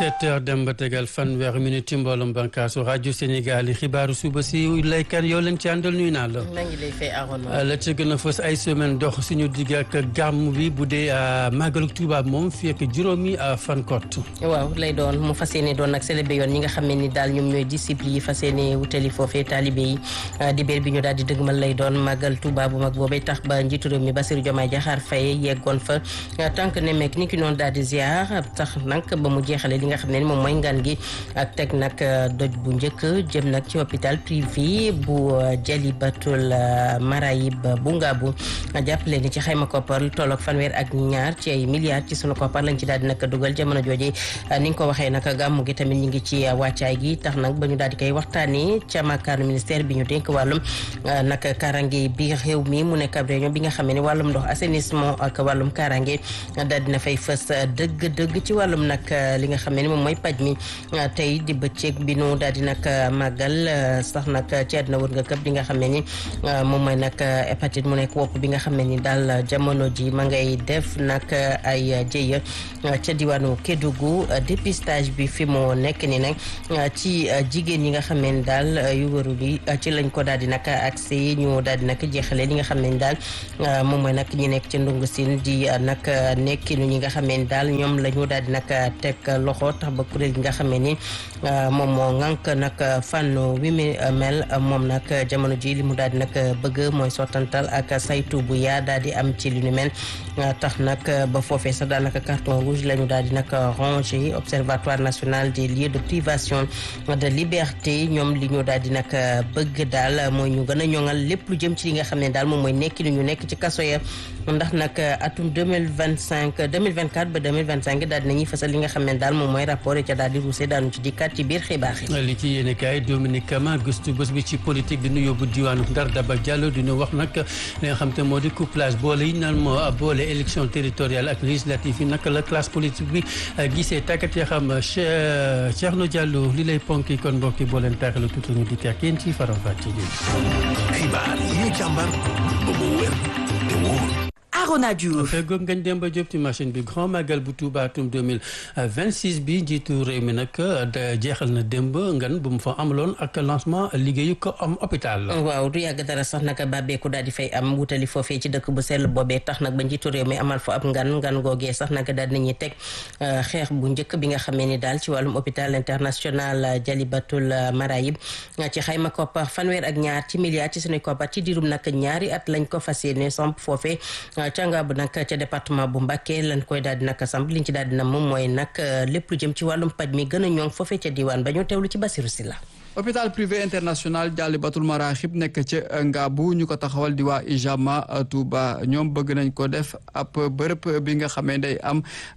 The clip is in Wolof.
17 heures dem ba tegal fanweeri minute ci mbooloom bànkaasu rajo Sénégal yi xibaaru suba si laykan yow leen ci àndal nuyu naa la. maa ngi lay fay Arona. la ci gën a fës ay semaine dox suñu digg ak gàmm bi bu dee màggalu Tuuba moom fii ak juróomi fan kott. waaw lay doon mu fas yéene doon nag célébré yoon ñi nga xam ne ni daal ñoom ñooy disciple yi fas yéene wutali foofee taalibe yi dibéer bi ñu daal di dëgmal lay doon màggal Tuuba bu mag boobee tax ba njiitu réew mi Bassirou Diomaye Diakhar Faye yeggoon fa tànk ne meek ni ki noonu daal di ziar tax nag ba mu jeexale li nga xam ne ni moom mooy ngan gi ak teg nag doj bu njëkk jëm nag ci hôpital privé bu Jalibatul Marayib bu Ngaabu jàppale ni ci xayma koppar lu tolloog fanweer ak ñaar ci ay milliards ci sunu koppar lañ ci daal di nag dugal jamono jooje ni nga ko waxee nag gàmmu gi tamit ñu ngi ci wàccaay gi tax nag ba ñu daal di koy waxtaanee ca makaanu ministère bi ñu dénk wàllum nag karange bi réew mi mu nekk ab réunion bi nga xam ne wàllum ndox assainissement ak wàllum karange daal dina fay fës dëgg-dëgg ci wàllum nag li nga xam ne moom mooy paj mi tey di bëccëg bi nu daal di nag màggal sax nag ci àddina wër nga këpp li nga xam ne ni moom mooy nag hépatite mu nekk wopp bi nga xam ne ni daal jamono ji ma ngay def nag ay jéya ca diwaanu Kédougou dépistage bi fi mu nekk ni nag ci jigéen yi nga xam ne ni daal yu wëru bi ci lañ ko daal di nag accès ñu daal di nag jeexale li nga xam ne ni daal moom mooy nag ñi nekk ci ndungu sin di nag nekkinu ñi nga xam ne ni daal ñoom la ñu daal di nag teg loxo tax ba kuréel gi nga xam ne ni moom moo ŋànk nag fànn wi mu mel moom nag jamono ji li mu daal di nag bëgg mooy sottantal ak saytu bu yaa daal di am ci li nu mel tax nag ba foofee sax daanaka carton rouge la ñu daal di nag rangé observatoire national des lieux de privation de liberté ñoom li ñu daal di nag bëgg daal mooy ñu gën a ñoŋal lépp lu jëm ci li nga xam ne daal moom mooy nekki ñu nekk ci kaso ya ndax nag atum 2025 2024 ba 2025 daal dinañuy fësal li nga xam ne daal moom mooy rapport yi ca daal di ruuse daanu ci dikkaat ci biir xibaar yi li ci yéene kaay Dominique Kama gëstu bés bi ci politique dina yóbbu diwaanu Ndar Daba Diallo dina wax nag li nga xam te moo di couplage boole yi naan moo boole élection territoriale ak législative yi naka la classe politique bi gisee tàggat ya xam Thierno Diallo li lay ponki kon mbokki boo leen taaxalu tuuti ñu di ak yéen ci faram fàcce xibaar yi ñu càmbar ba mu wér te wóor Arona Diouf feggoog ngañ Demba Diop ci machine bi grand magal bu Touba atum 2026 bi njiitu réew mi nag jeexal na démb ngan bu mu fa amaloon ak lancement liggéeyu ko am hôpital waaw du yàgg dara sax nag bàbbeeku daal di fay am wutali foofee ci dëkk bu sell boobee tax nag ba njiitu réew mi amal fa ab ngan ngan googee sax nag daal dinañuy teg xeex bu njëkk bi nga xamee ni daal ci wàllum hôpital international Jalibatul Marayib ci xayma koppar fanweer ak ñaar ci milliards ci suñuy koppar ci diirum nag ñaari at lañ ko fas yéene samp foofee canga bu nag ca département bu Mbacké lañ koy daal di nag samp liñ ci daal di na moom mooy nag lépp lu jëm ci wàllum paj mi gën a ñoŋ foofee ca diwaan ba ñu teewlu ci Basiru Sila hôpital privé international Jalibatul Maraxib nekk ca Ngaabu ñu ko taxawal di waa Ijama Touba ñoom bëgg nañ ko def ab bërëb bi nga xamee day am